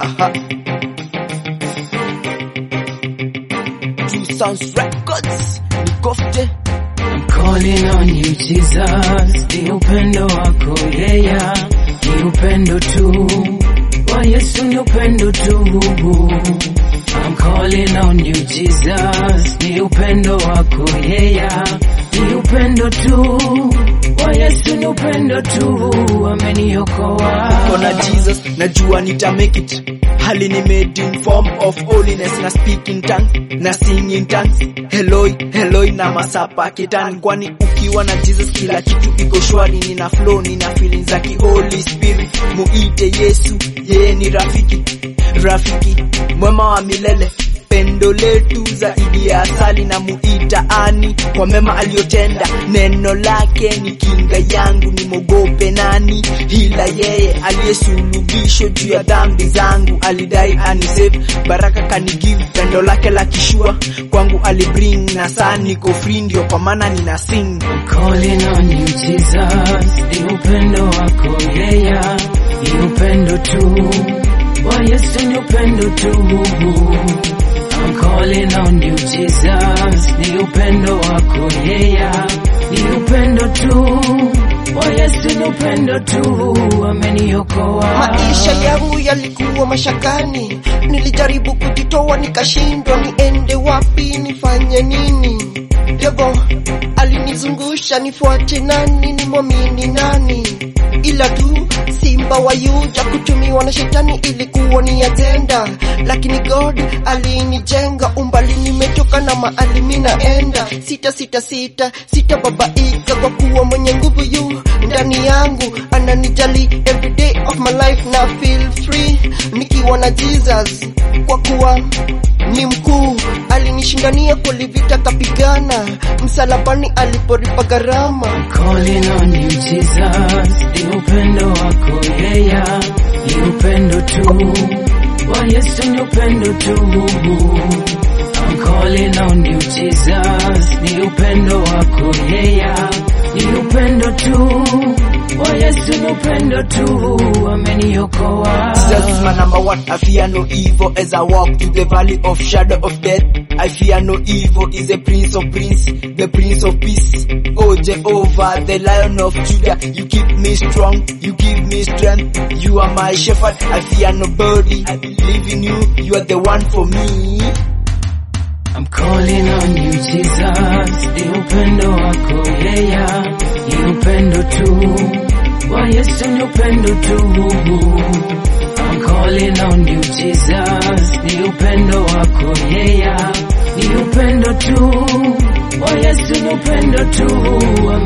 Aha. Two Sounds Records. Nikofte. I'm calling on you Jesus, ni upendo wako yeya, ni upendo tu wa Yesu, ni upendo tu. I'm calling on you Jesus, ni upendo wako yeya, ni upendo tu wa Yesu, ni upendo tu, ameniokoa. Kona Jesus, najua nita make it. Hali ni made in form of holiness na speak in tongues na sing in tongues. Heloi, heloi na masapa kitani kwani ukiwa na Jesus kila kitu iko shwari, nina flow, nina feelings za ki Holy Spirit. Muite Yesu, yeye ni rafiki, rafiki mwema wa milele pendo letu zaidi ya asali na muita ani kwa mema aliyotenda. Neno lake ni kinga yangu, nimogope nani? Ila yeye aliyesulubishwa juu ya dhambi zangu, alidai anisave, baraka kanigive, pendo lake la kishua kwangu alibring, na saa niko free, ndio kwa maana nina sing. calling on you Jesus, ni upendo wako yeya, ni upendo tu wa Yesu, ni upendo tu. I'm calling on you Jesus, ni upendo wako yeya, ni upendo tu wa Yesu, ni upendo tu, ameniokoa. Maisha yangu yalikuwa mashakani, nilijaribu kujitoa nikashindwa, niende wapi, nifanye nini? Devo alinizungusha, nifuate nani, nimwamini nani? Ila tu simba wa Yuda kutumiwa na shetani ilikuwa ni ajenda, lakini God alinijenga, umbali nimetoka na mahali minaenda. Sita sita sita sita babaika, kwa kuwa mwenye nguvu yu ndani yangu, ananijali every day of my life na feel free nikiwa na Jesus, kwa kuwa ni mkuu, alinishindania kulivita, kapigana msalabani aliporipa gharama. calling on you Jesus, ni upendo wako yeya, ni upendo tu wa Yesu, ni upendo tu. I'm calling on you Jesus, ni upendo wako yeya, ni upendo tu wa Yesu, ni upendo tu, ameniokoa. Jesus is my number one. I fear no evil as I walk through the valley of shadow of death. I fear no evil. Is the Prince of Prince, the Prince of Peace. Oh Jehovah, the Lion of Judah. You keep me strong. You give me strength. You are my shepherd. I fear nobody. I believe in you. You are the one for me. I'm calling on you Jesus, ni upendo wako yeya, ni upendo tu wa Yesu, ni upendo tu. I'm calling on you Jesus, ni upendo wako yeya, ni upendo tu wa Yesu, ni upendo tu,